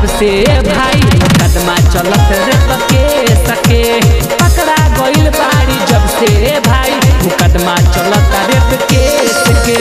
जब से भाई मुकदमा चलत रे तके सके पकड़ा गइल बाड़ी जब से भाई मुकदमा चलत रे तके सके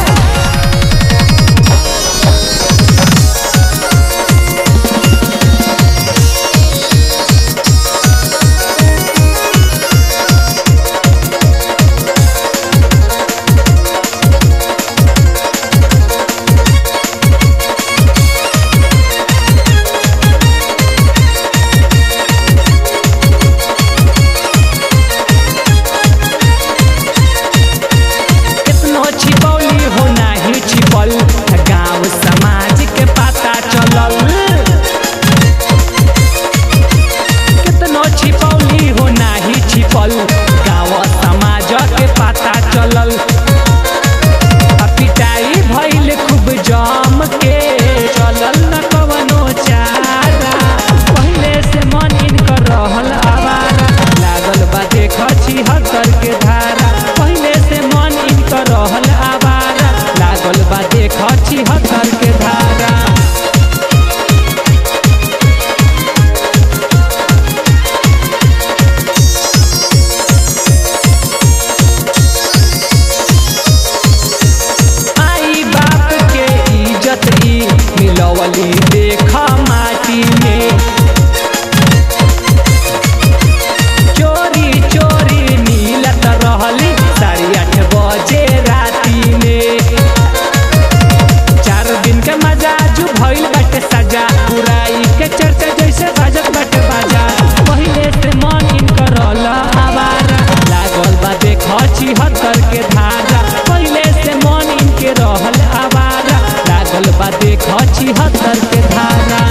कितनो छिपौली हो नाही छिपल गांव समाज के पता चलल कितनो छिपौली हो नाही छिपल गांव समाज के पता चलल आ पिटाई भइल खूब जम के चलल न कवनो चारा पहिले से मन इनकर रहल आवारा लागल बा देख छिहत्तर के धारा पहिले से मन इनकर रहल आवारा लागल बा देख छिहत्तर के धारा आई बाप के इज्जत ई मिलवली देख माटी में चोरी चोरी मिलत रहली साढ़े आठ बजे राती में चार दिन के मजा जू भइल बाटे सजा बुराई के चर्चा जैसे बाजत बाटे बाजा पहिले से मन इनकर रहल आवारा लागल बा देख छिहत्तर के धारा पहिले से मन इनके रहल आवारा लागल बा देख छिहत्तर के धारा